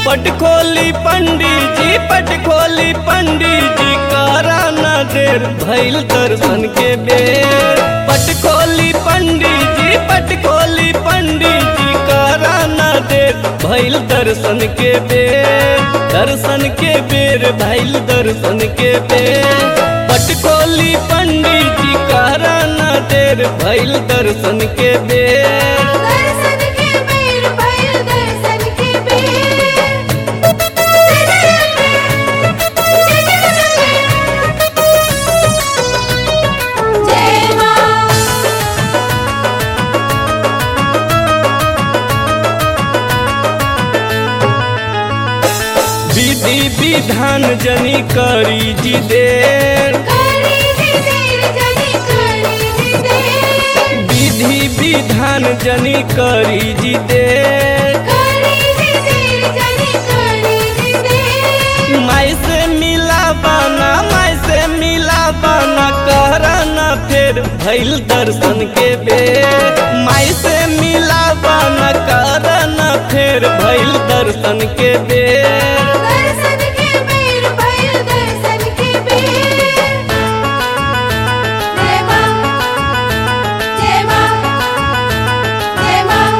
पट खोली पंडित जी पट खोली पंडित जी करा न देर भैल दर्शन के बेर पट खोली पंडित जी पट खोली पंडित जी करा न देर भैल दर्शन के बेर दर्शन के बेर भैल दर्शन के बेर पट खोली पंडित जी करा न देर भैल दर्शन के बेर दर्शन के बेर भइल दर्शन के बेर जय मां विधि विधान जनी करी जी देर करी जी देर जनी करी जी देर विधि विधान जनी करी जी देर करी जी देर जनी करी जी देर माई से मिला बाना माई से मिला बाना करना फिर भैल दर्शन के बेर माई से मिला बाना करना फिर भैल दर्शन के बेर दर्शन के बेर भइल दर्शन के बेर जय मां जय मां जय मां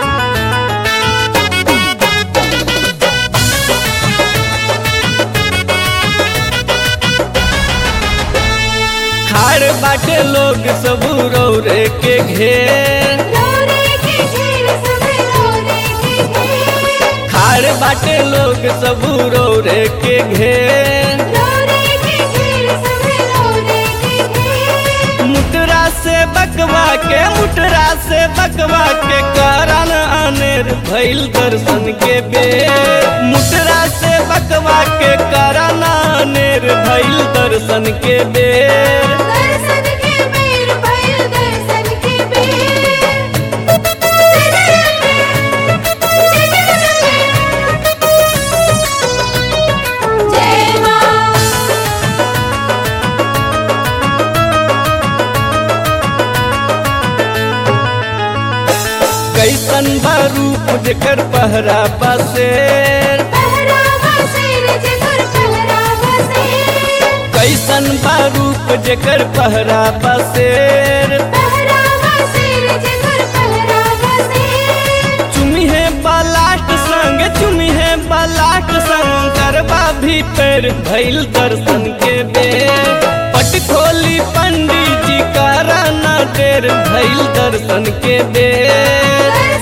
खाड़ बाटे लोग सब रौरे के घेर रोरे के घेर सब रोरे के घेर खाड़ बाटे लोग सब रौरे के घेर रोरे के घेर सब रोरे के घेर मुटरा से बकवा के मुटरा से बकवा के कारण अनेर भैल दर्शन के बेर मुटरा से बकवा के कारण अनेर भैल दर्शन के बेर दर्शन के बेर भइल दर्शन के बेर जय मां कैसन बा रूप जेकर पहरा बसेर पहरावा शेर जकर पहरावा शेर कैसन बा रूप जेकर पहरा बसेर पहरावा शेर जकर पहरावा शेर चुमी है बलाट संग चुमी है बलाट संग करबा भी पैर भैल दर्शन के बेर पट खोली पंडित जी करा न देर भैल दर्शन के बेर